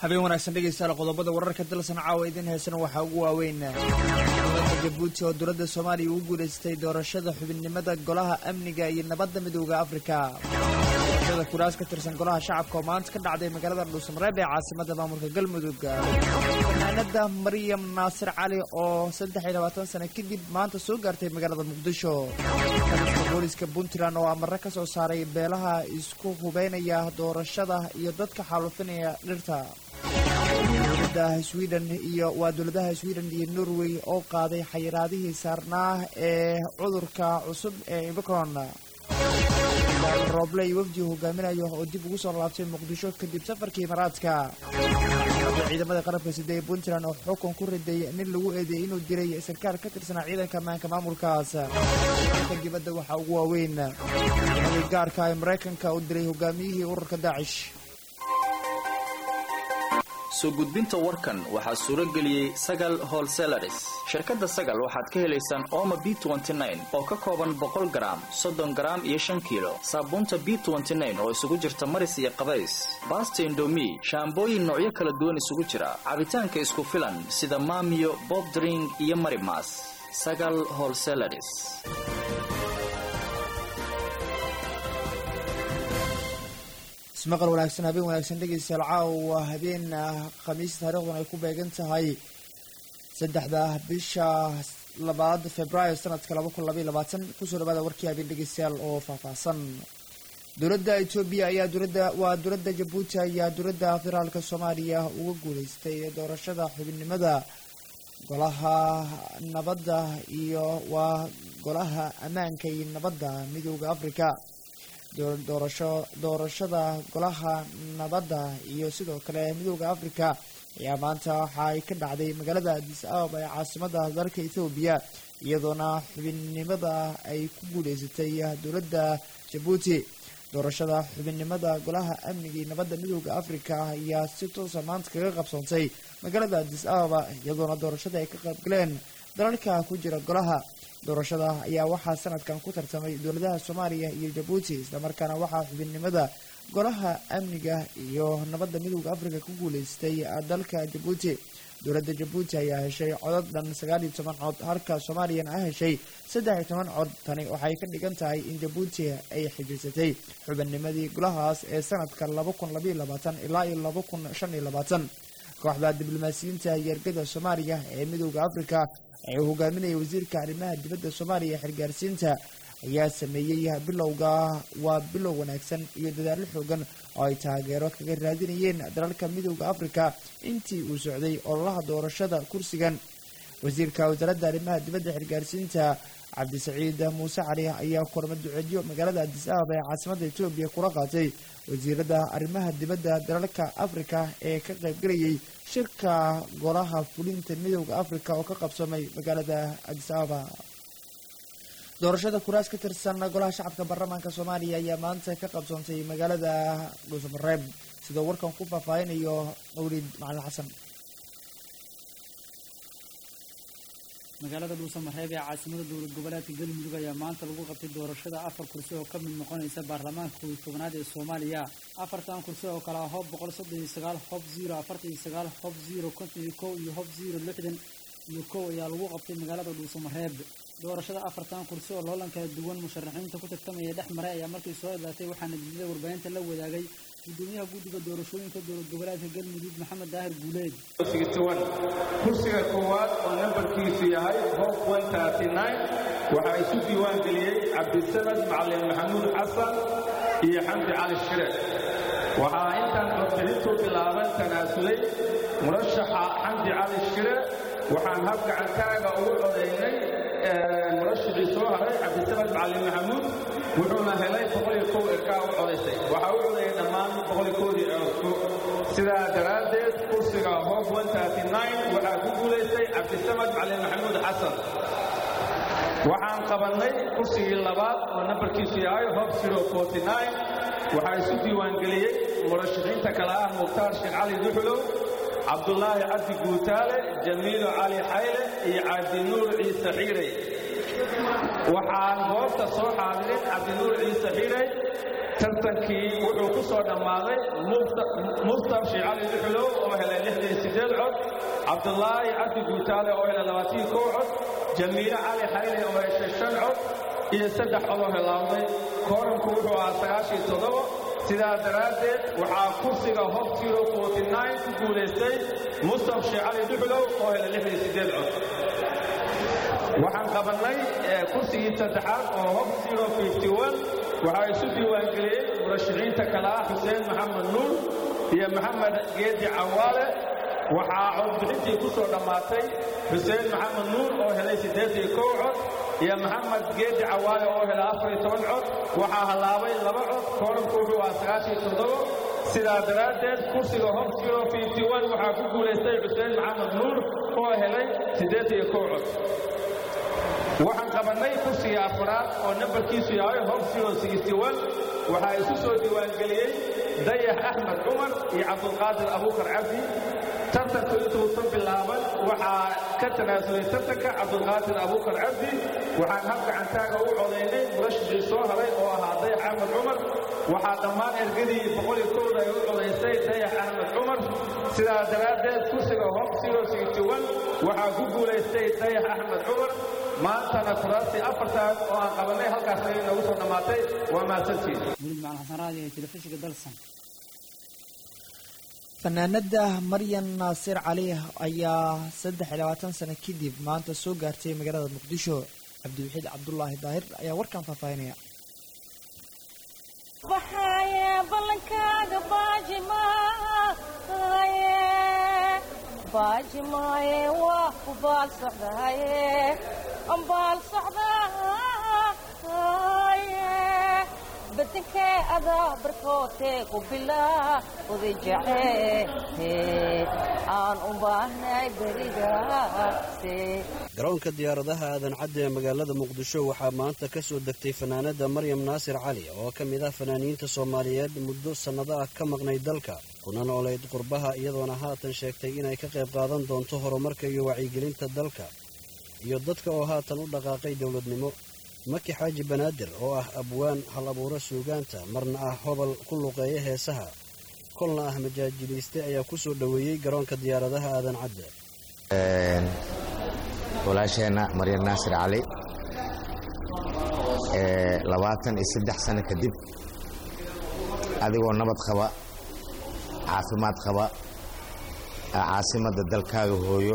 habeen wanaagsan dhegaystayaal qodobada wararka dalsan caawa idin heesana waxaa ugu waaweyn dowladda jabuuti oo dowladda soomaaliya ugu guulaystay doorashada xubinnimada golaha amniga iyo nabadda midooda afrika doorashada kuraas ka tirsan golaha shacabka oo maanta ka dhacday magaalada dhuusamareeb ee caasimada maamulka galmudug fanaanada maryam naasir cali oo saddex iyo labaatan sano kadib maanta soo gaartay magaalada muqdisho kaliska booliska puntland oo amare ka soo saaray beelaha isku hubeynaya doorashada iyo dadka xaalufinaya dhirta dowladaha sweden iyo waa dowladaha sweden iyo norway oo qaaday xayiraadihii saarnaa ee cudurka cusub ee imicron rooble iyo wafdi hogaaminayo oo dib ugu soo laabtay muqdisho kadib safarkii imaaraadka ciidamada qarabka sida ee puntland oo xukun ku riday nin lagu eedeeyey inuu diray sarkaal ka tirsanaa ciidanka ammaanka maamulkaas ka dibadda waxaa ugu waaweyn ciidamadii gaarka ee maraykanka u diray hogaamiyihii ururka daacish soo gudbinta warkan waxaa suuro geliyey sagal holselaris shirkadda sagal waxaad ka helaysaan ooma b oo ka kooban boqol garaam soddon garaam iyo shan kiilo saabuunta b oo isugu jirta maris iyo qabays baasta indomi shaambooyin noocyo kala duwan isugu jira cabitaanka isku filan sida maamiyo bobdring iyo marimas sagal holselaris ismaqal wanaagsan habeen wanaagsan dhegaystayaal caawa habeen khamiis taariikhdan ay ku beegan tahay saddexda bisha labaad februaayo sanadka laba kun labaiy labaatan kusoo dhawaada warkii habeen dhegaystayaal oo faahfaahsan dowladda etoobiya ayaa dowladda waa dowladda jabuuti ayaa dowladda federaalka soomaaliya uga guuleystay doorashada xubinnimada golaha nabadda iyo waa golaha ammaanka iyo nabadda midooda africa doorasho doorashada golaha nabadda iyo sidoo kale midooda africa ayaa maanta waxa ay ka dhacday magaalada adis ababa ee caasimada dalka ethoobiya iyadoona xubinnimada ay ku guuleysatay dowladda jabuuti doorashada xubinnimada golaha amniga iyo nabadda midooda africa ayaa si toosa maanta kaga qabsoontay magaalada adis ababa iyadoona doorashada ay ka qaybgaleen dalalka ku jira golaha doorashada ayaa waxaa sanadkan ku tartamay dowladaha soomaaliya iyo jabuuti islamarkaana waxaa xubinnimada golaha amniga iyo nabadda midooda africa ku guuleystay dalka jabuuti dowladda jabuuti ayaa heshay codad dhan sagaal iyo toban cod halka soomaaliyana a heshay saddex iyo toban cod tani waxay ka dhigan tahay in jabuuti ay xijirsatay xubinnimadii golahaas ee sanadka laba kun labaiyo labaatan ilaa iyo laba kun shan iyo labaatan kooxda diblomaasiyiinta yeergada soomaaliya ee midooda africa ee uu hogaaminaya wasiirka arrimaha dibadda soomaaliya xilgaarsiinta ayaa sameeyey bilowga waa bilow wanaagsan iyo dadaallo xoogan oo ay taageero kaga raadinayeen dalalka midooda africa intii uu socday ololaha doorashada kursigan wasiirka wasaaradda arrimaha dibadda xilgaarsiinta cabdisaciid muuse cali ayaa korma duceedyo magaalada adis ababa ee caasimada etoobiya kula qaatay wasiirada arrimaha dibadda dalalka africa ee ka qaybgalayay shirka golaha fulinta midooda africa oo ka qabsamay magaalada adis ababa doorashada kuraas ka tirsan golaha shacabka baarlamaanka soomaaliya ayaa maanta ka qabsoontay magaalada dhuusamareeb sidoo warkan ku faahfaahinayo mawlid macalin xasan magaalada dhuusamareeb ee caasimada dowlad goboleedka galmudug ayaa maanta lagu qabtay doorashada afar kursi oo ka mid noqonaysa baarlamaanka kow iyo tobanaad ee soomaaliya afartan kursi oo kale ah hob boqol soddon iyo sagaal hob zero afartan iyo sagaal hob zero konton iyo kow iyo hob zero lixdan iyo kow ayaa lagu qabtay magaalada dhuusamareeb doorashada afartan kursi oo loolan kala duwan musharaxiinta ku tartamaya dhex maray ayaa markii soo idlaatay waxaana jidada warbaahinta la wadaagay gudoomiyaha guddiga doorashooyinka dowlad goboleedka galmudug maxamed daahir guuleed kursiga koowaad oo nambarkiisu yahay hob waxaa isu diiwaan geliyey cabdisanad macalin maxamuud xasan iyo xamdi cali shire waxaa intaan codbixintu bilaaban tanaasulay murashaxa xamdi cali shire waxaan hab gacantaaga ugu codaynay murashixii soo haray cabdisanad macalin maxamuud wuxuuna helay boqoliyo erkaa u codaysay waxaa u codayay dhammaan boqolikoodii codku sidaa daraaddeed kursiga hob waxaa ku guulaystay cabdisamad macalin maxamuud xasan waxaan qabannay kursigii labaad oo nambarkiisu yahay hob waxaa isu diiwaangeliyey murashaxiinta kale ah mukhtaar sheekh cali duxulow cabdulaahi cabdi guutaale jamiilo cali xayle iyo cabdinuur ciise xiirey waxaan goobta soo xaadirin cabdinuur ciise xiirey tartankii wuxuu ku soo dhammaaday muftar sheekh cali duxulow oo helay lixdan sideed cod cabdulaahi cabdi guutaale oo helay labaatan kow cod jamiile cali xayle oo heshay shan cod iyo saddex cod oo helaawday kooranku wuxuu ahaa sagaashiyo toddoba sidaa daraaddeed waxaa kursiga hob zero forty nine ku guulaystay mustaf sheekh cali duxulow oo helay lixdan sideed cod waxaan qabannay kursigii saddexaad oo hob zero fifty one waxaa isu diiwaangeliyey murashaxiinta kale ah xuseen maxamed nuur iyo maxamed geedi cawaale waxaa codbixintii ku soo dhammaatay xuseen maxamed nuur oo helay siddeediyo kow cod iyo maxamed geedi cawaale oo helay afariyo toban cod waxaa hallaabay laba cod kooranku wuxuu ahaa sagaashiyo toddoba sidaa daraaddeed kursiga hob zero fifty one waxaa ku guulaystay xuseen maxamed nuur oo helay siddeediyo kow cod waxaan qabannay kursiga afaraad oo nambarkiisu yahay hob zero sixty one waxaa isu soo diiwaangeliyey dayax axmed cumar iyo cabdulqaadir abuukar cabdi tartanku intuusan bilaaban waxaa ka tanaasulay tartanka cabdulqaadir abuukar cabdi waxaan hab gacantaaga u codaynay murashixii soo haray oo ahaa dayax axmed cumar waxaa dhammaan ergadii boqoliyo kowda ay u codaysay dayax axmed cumar sidaa daraaddeed kursiga hob zero sixty one waxaa ku guulaystay dayax axmed cumar maantana kuraastii afartaas oo aan qabannay halkaas ayay noogu soo dhammaatay waa mahadsantiin weliid macalin xasan raadi ee telefishinka dalsan fanaanada maryan naasir cali ayaa saddex iyo labaatan sano kadib maanta soo gaartay magaalada muqdisho cabdiwaxiid cabdulaahi daahir ayaa warkan faahfaahinaya baxaye ballankaaga baajimaaye baajimaaye waa ku baal socdaaye ambaal socdaaye badankee adaa barkootee ku bilaa oday jacee aan u baahnay berigaase garoonka diyaaradaha aadan cadde ee magaalada muqdisho waxaa maanta ka soo degtay fanaanada maryam naasir cali oo ka mid ah fanaaniinta soomaaliyeed muddo sannado ah ka maqnay dalka kuna nooleyd qurbaha iyadoona haatan sheegtay inay ka qayb qaadan doonto horumarka iyo wacyigelinta dalka iyo dadka oo haatan u dhaqaaqay dowladnimo maki xaaji banaadir oo ah abwaan hal abuuro suugaanta marna ah hobol ku luqeeya heesaha kolna ah majaajiliiste ayaa ku soo dhoweeyey garoonka diyaaradaha aadan cadde walaasheenna maryan naasir cali labaatan iyo saddex sano kadib adigoo nabad qaba caafimaad qaba caasimadda dalkaaga hooyo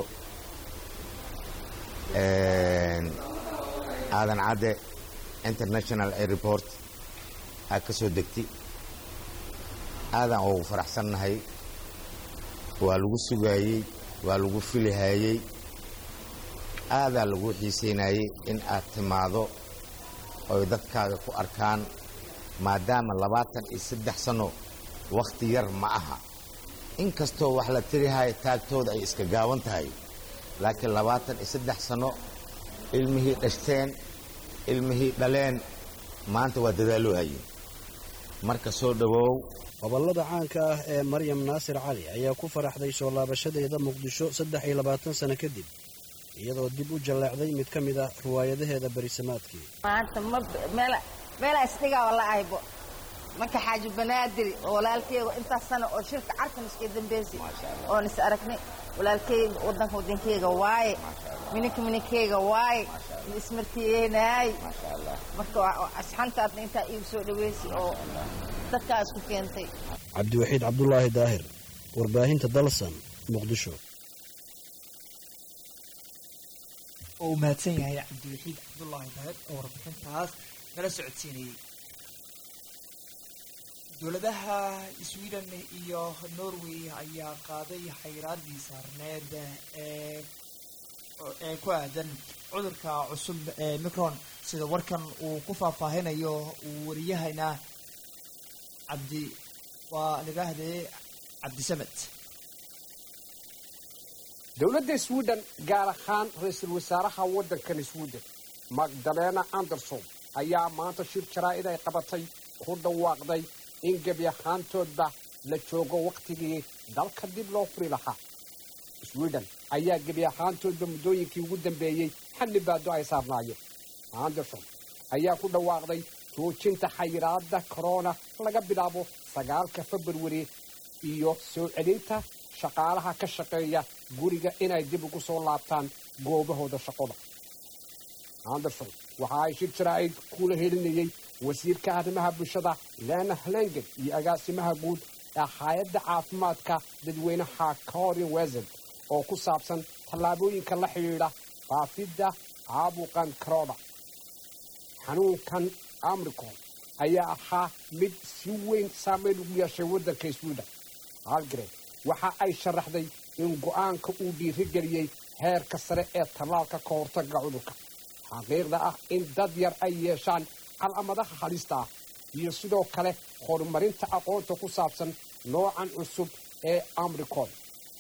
aadan cadde international airport aa ka soo degti aadan ugu faraxsannahay waa lagu sugaayey waa lagu filihayey aadaa lagu xiisaynayey in aad timaado oy dadkaaga ku arkaan maadaama labaatan iyo saddex sanno wakhti yar ma aha in kastoo wax la tirihayo taagtooda ay iska gaaban tahay laakiin labaatan iyo saddex sanno ilmihii dhashteen ilmihii dhaleen maanta waa dadaaloo haye marka soo dhowow gobollada caanka ah ee maryam naasir cali ayaa ku faraxday soo laabashadeeda muqdisho saddex iyo labaatan sano kadib iyadoo dib u jalleecday mid ka mid ah riwaayadaheeda berisamaadkii maanta ma meela meelaa isdhigaa wala aybo marka xaaji banaadir oo walaalkeyga intaas sana oo shirka carkan iska dambeysay oon is aragnay walaalkeyga wadanka wadankeyga waaye mininka mininkeyga waaye ismartiyeenaay marka asxantaadna intaa iigu soo dhaweysay oo dadkaa isku keentay cabdiwaxiid cabdulaahi daahir warbaahinta dalsan muqdisho oo uu mahadsan yahay cabdiwaxiid cabdulaahi daahir oo warbixintaas nala socodsiinayey dowladaha sweden iyo norway ayaa qaaday xayraadii saarneed ee ee ku aadan cudurka cusub ee micron sida warkan uu ku faahfaahinayo uu wariyahayna cabdi waa lidhaahdee cabdisamed dowladda sweden gaar ahaan ra-iisul wasaaraha waddankan sweden magdalena anderson ayaa maanta shir jaraa'id ay qabatay ku dhawaaqday in gebi ahaantoodba la joogo wakhtigii dalka dib loo furi lahaa sweden ayaa gebi ahaantoodba muddooyinkii ugu dambeeyey xalli baado ay saarnaayeen anderson ayaa ku dhawaaqday joojinta xayiraadda korona laga bilaabo sagaalka februari iyo soo celinta shaqaalaha ka shaqeeya guriga inay dib ugu soo laabtaan goobahooda shaqoda anderson waxa ay shir jaraa'id kula helinayey wasiirka arrimaha bulshada lena hlengen iyo agaasimaha guud ee hay-adda caafimaadka dadweynaha corin wesed oo ku saabsan tallaabooyinka la xidhiidha faafidda caabuqan corona xanuunkan amricon ayaa ahaa mid si weyn saameyn ugu yeeshay waddanka sweden halgren waxa ay sharaxday in go'aanka uu dhiirigeliyey heerka sare ee tallaalka ka hortagga cudurka xaqiiqda ah in dad yar ay yeeshaan calaamadaha halista ah iyo sidoo kale horumarinta aqoonta ku saabsan noocan cusub ee amricon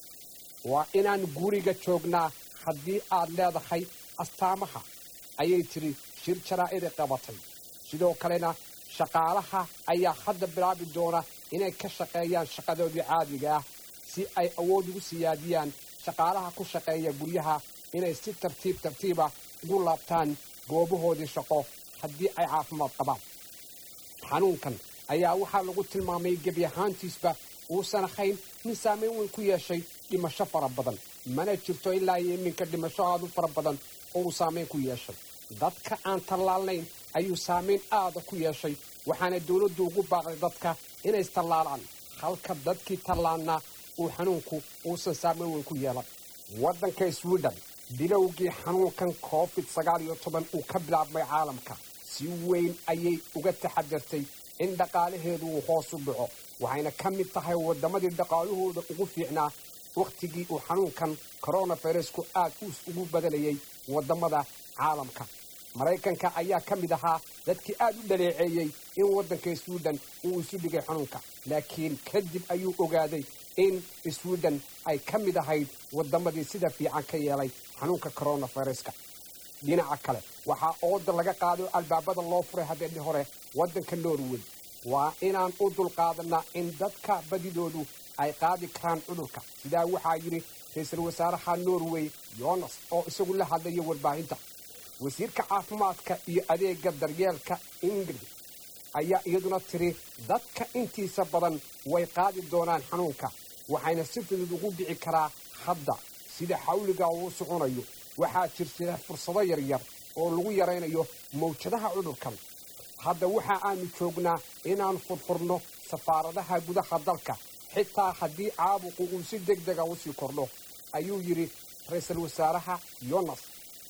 waa inaan guriga joognaa haddii aad leedahay astaamaha ayay tidhi shir jaraa'ida qabatay sidoo kalena shaqaalaha ayaa hadda bilaabi doona inay ka shaqeeyaan shaqadoodii caadiga ah si ay awood ugu siyaadiyaan shaqaalaha ku shaqeeya guryaha inay si tartiib tartiiba ugu laabtaan goobahoodii shaqo haddii ay caafimaad qabaan xanuunkan ayaa waxaa lagu tilmaamay gebi ahaantiisba uusan ahayn min saameyn weyn ku yeeshay dhimasho fara badan mana jirto ilaa iyo iminka dhimasho aad u fara badan oo uu saameyn ku yeeshay dadka aan tallaalnayn ayuu saameyn aada ku yeeshay waxaana dowladdu ugu baaqday dadka inay istallaalaan halka dadkii tallaalnaa uu xanuunku uusan saameyn weyn ku yeelan waddanka sweden bilowgii xanuunkan covid sagaal iyo toban uu ka bilaabmay caalamka si weyn ayay uga taxadartay in dhaqaalaheedu uu hoos u dhaco waxayna ka mid tahay waddamadii dhaqaalahooda ugu fiicnaa wakhtigii uu xanuunkan koronavirusku aad ugu badanayay waddamada caalamka maraykanka ayaa ka mid ahaa dadkii aad u dhaleeceeyey in waddanka sweden uu isu dhigay xanuunka laakiin kadib ayuu ogaaday in sweden ay ka mid ahayd waddamadii sida fiican ka yeelay xanuunka koronaviruska dhinaca kale waxaa ooda laga qaaday albaabada loo furay habeenii hore waddanka norway waa inaan u dulqaadanaa in dadka badidoodu ay qaadi karaan cudurka sidaa waxaa yidhi ra-iisul wasaaraha norway yonas oo isagu la hadlaya warbaahinta wasiirka caafimaadka iyo adeega daryeelka ingrid ayaa iyaduna tiri dadka intiisa badan way qaadi doonaan xanuunka waxayna si fudud ugu dhici karaa hadda sida xawliga uu soconayo waxaa jirjira fursado yaryar oo lagu yaraynayo mawjadaha cudurkan hadda waxa aanu joognaa inaan furfurno safaaradaha gudaha dalka xitaa haddii caabuqu uu si deg dega usii kordho ayuu yidhi ra-iisul wasaaraha yonas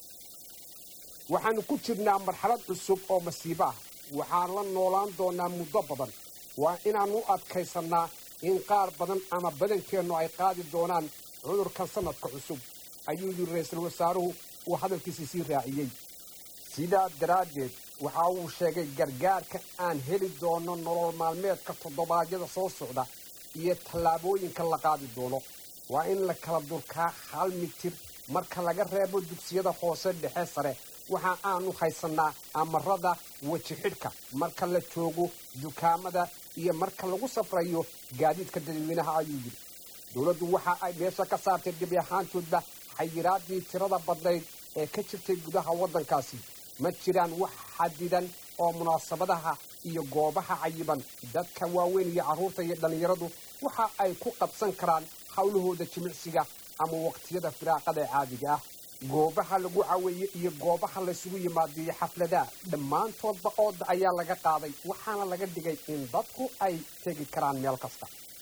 waxaannu ku jirnaa marxalad cusub oo masiibo ah waxaan la noolaan doonaa muddo badan waa inaan u adkaysannaa in qaar badan ama badankeennu ay qaadi doonaan cudurkan sannadka cusub ayuu yidhi ra-iisul wasaaruhu uu hadalkiisii sii raaciyey sidaa daraaddeed waxa uu sheegay gargaarka aan heli doono nolol maalmeedka toddobaadyada soo socda iyo tallaabooyinka la qaadi doono waa in la kala durkaa hal mitir marka laga reebo dugsiyada hoose dhexe sare waxa aanu haysannaa amarada weji xidhka marka la joogo dukaamada iyo marka lagu safrayo gaadiidka dadweynaha ayuu yidhi dowladdu waxa ay meesha ka saartay gebi ahaantoodba xayiraadii tirada badnayd ee ka jirtay gudaha waddankaasi ma jiraan wax xadidan oo munaasabadaha iyo goobaha cayiban dadka waaweyn iyo carruurta iyo dhallinyaradu waxa ay ku qabsan karaan howlahooda jimicsiga ama waqtiyada firaaqada ee caadiga ah goobaha lagu caweeye iyo goobaha laysugu yimaadiyo xafladaha dhammaantoodba ooda ayaa laga qaaday waxaana laga dhigay in dadku ay tegi karaan meel kasta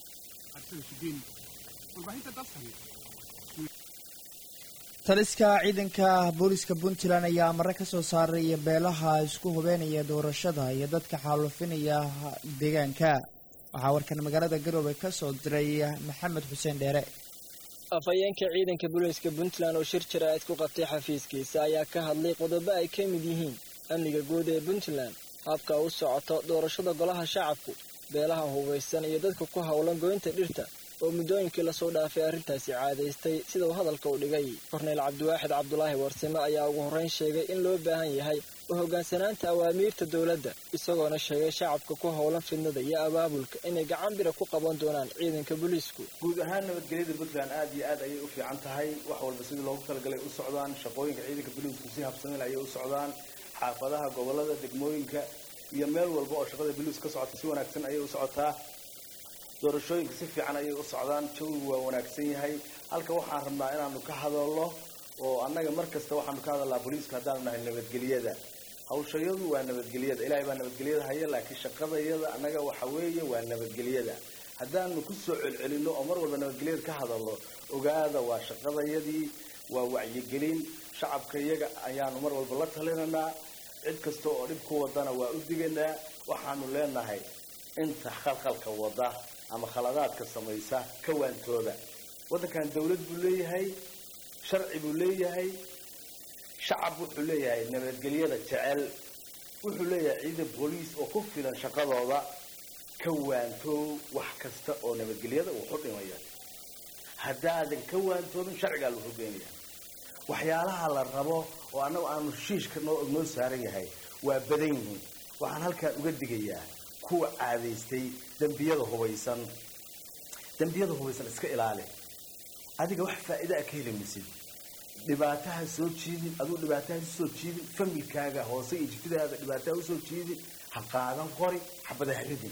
taliska ciidanka booliska puntland ayaa amare ka soo saaray beelaha isku hubeenaya doorashada iyo dadka xaalufinaya deegaanka waxaa warkan magaalada garowe ka soo diray maxamed xuseen dheere afhayeenka ciidanka booliiska puntland oo shir jaraa'id ku qabtay xafiiskiisa ayaa ka hadlay qodobo ay ka mid yihiin amniga guud ee puntland habka u socoto doorashada golaha shacabku beelaha hubaysan iyo dadka ku howlan goynta dhirta oo muddooyinkii lasoo dhaafay arrintaasi caadaystay sida uu hadalka u dhigay korneyl cabdiwaaxid cabdulaahi warsime ayaa ugu horrayn sheegay in loo baahan yahay u hoggaansanaanta awaamiirta dowladda isagoona sheegay shacabka ku howlan fidnada iyo abaabulka inay gacan bira ku qaban doonaan ciidanka booliisku guud ahaan nabadgelyada puntland aad iyo aad ayay u fiican tahay wax walba sidii loogu talagalay u socdaan shaqooyinka ciidanka booliisku si habsamil ayay u socdaan xaafadaha gobolada degmooyinka iyo meel walba oo shaqada boliis ka socota si wanaagsan ayay u socotaa doorashooyinka si fiican ayay u socdaan jawigu waa wanaagsan yahay halka waxaan rabnaa inaanu ka hadalno oo annaga mar kasta waxaanu ka hadalnaa booliiska haddaanu nahay nabadgelyada hawshayadu waa nabadgelyada ilaahay baa nabadgelyada haya laakiin shaqadayada annaga waxa weeye waa nabadgelyada haddaanu ku soo celcelino oo mar walba nabadgelyada ka hadalno ogaada waa shaqadayadii waa wacyigelin shacabka iyaga ayaanu mar walba la talinanaa cid kasta oo dhib ku wadana waa u diganaa waxaanu leenahay inta khalkhalka wada ama khaladaadka samaysa ka waantooda waddankan dawlad buu leeyahay sharci buu leeyahay shacab wuxuu leeyahay nabadgelyada jecel wuxuu leeyahay ciidan booliis oo ku filan shaqadooda ka waantoow wax kasta oo nabadgelyada uu ku dhimaya haddaadan ka waantoobin sharcigaa lagu geenaya waxyaalaha la rabo oo annagu aanu shiishka noo noo saaran yahay waa badan yihiin waxaan halkaan uga digayaa kuwa caadaystay dembiyada hubaysan dembiyada hubaysan iska ilaali adiga wax faa'iida a ka heli maysid dhibaataha soo jiidin aduu dhibaataha usoo jiidin familkaaga hoose iyo jiftidaada dhibaataha usoo jiidin ha qaadan qori xabada ha ridin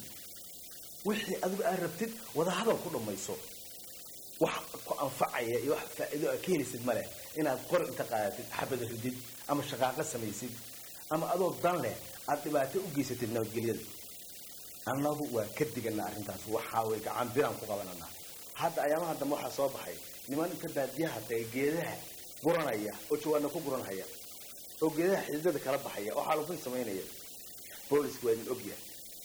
wixii adigu aad rabtid wada hadal ku dhammayso wax ku anfacaya iyo wax faa'iido a ka helisid ma leh inaad qori inta qaadatid xabada ridid ama shaqaaqo samaysid ama adoo dan leh aad dhibaato u geysatid nabadgelyada annagu waa ka diganaa arrintaas waxaa way gacan biraan ku qabananaa hadda ayaamaha dambe waxaa soo baxay niman inta baadiyaha taga geedaha guranaya oo jawaana ku guranhaya oo geedaha xididada kala baxaya oo xaalufin samaynaya boolisku waa idin ogyahay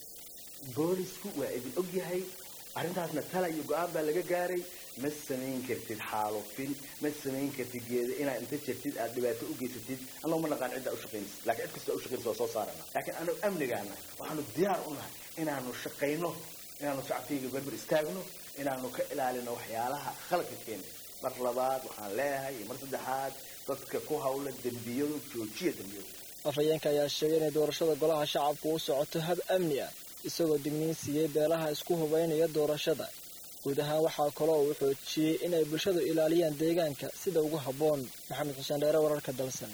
boolisku waa idin ogyahay arrintaasna tala iyo go-aan baa laga gaaray ma samayn kartid xaalufin ma samayn kartid geeda inaad inta jirtid aad dhibaato u geysatid annagu ma naqaan ciddaa ushaqaynaysid laakiin cid kasta ushaqaynaysa waa soo saarana laakiin anagu amnigaana waxaanu diyaar u nahay inaanu shaqayno inaanu shacabkayga berber istaagno inaanu ka ilaalino waxyaalaha khaladka keena mar labaad waxaan leeyahay iyo mar saddexaad dadka ku hawla dembiyadu joojiya dembiyadu afhayeenka ayaa sheegay inay doorashada golaha shacabku u socoto hab amni ah isagoo digniin siiyey beelaha isku hubaynaya doorashada guud ahaan waxaa kaloo uu xoojiyey inay bulshadu ilaaliyaan deegaanka sida ugu habboon maxamed xuseen dheere wararka dalsan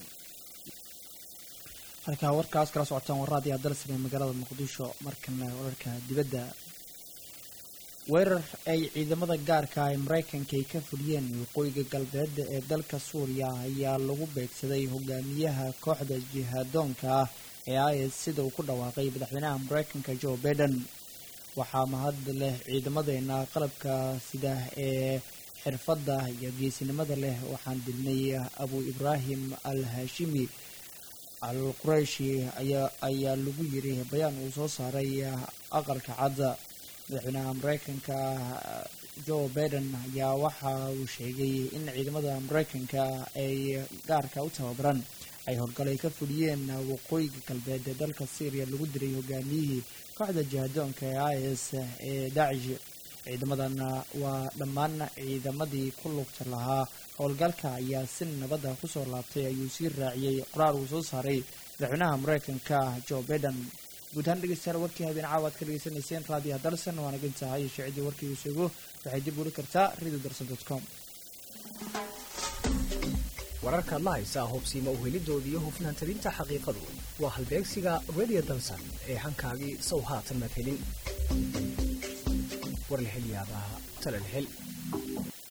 halkaa warkaas kala socotaan warraadiyaa dalsan ee magaalada muqdisho markana wararka dibadda weerar ay ciidamada gaarka ah ee maraykanka ay ka fuliyeen waqooyiga galbeed ee dalka suuriya ayaa lagu beegsaday hogaamiyaha kooxda jihaadoonka ah ee is sida uu ku dhawaaqay madaxweynaha maraykanka joe baiden waxaa mahad leh ciidamadeena qalabka sida ee xirfadda iyo geesinimada leh waxaan dilnay abu ibraahim al hashimi al qurayshi ayaa lagu yiri bayaan uu soo saaray aqalka cadda madaxweynaha maraykanka joe baiden ayaa waxa uu sheegay in ciidamada maraykanka ay gaarka u tababaran ay howlgalay ka fuliyeen waqooyiga galbeed ee dalka syriya lagu diray hogaamiyihii kooxda jihadoonka ee is ee daacish ciidamadan waa dhammaan ciidamadii ku lugta lahaa howlgalka ayaa si nabadda kusoo laabtay ayuu sii raaciyey qoraar uu soo saaray madaxweynaha maraykanka joe baiden guud ahaan dhegeystayaal warkii habeen caawa ad ka dhegeysanayseen raadiyaha dalsan waana gintahay shaacidii warkii uu sheego waxay dib uli kartaa radio darson dot com wararkaad la haysaa hubsiima uhelidooda iyo hufnaan talinta xaqiiqadu waa halbeegsiga radio dalsan ee hankaagii sow haatan madhelin war la hel yaabaa tala la hel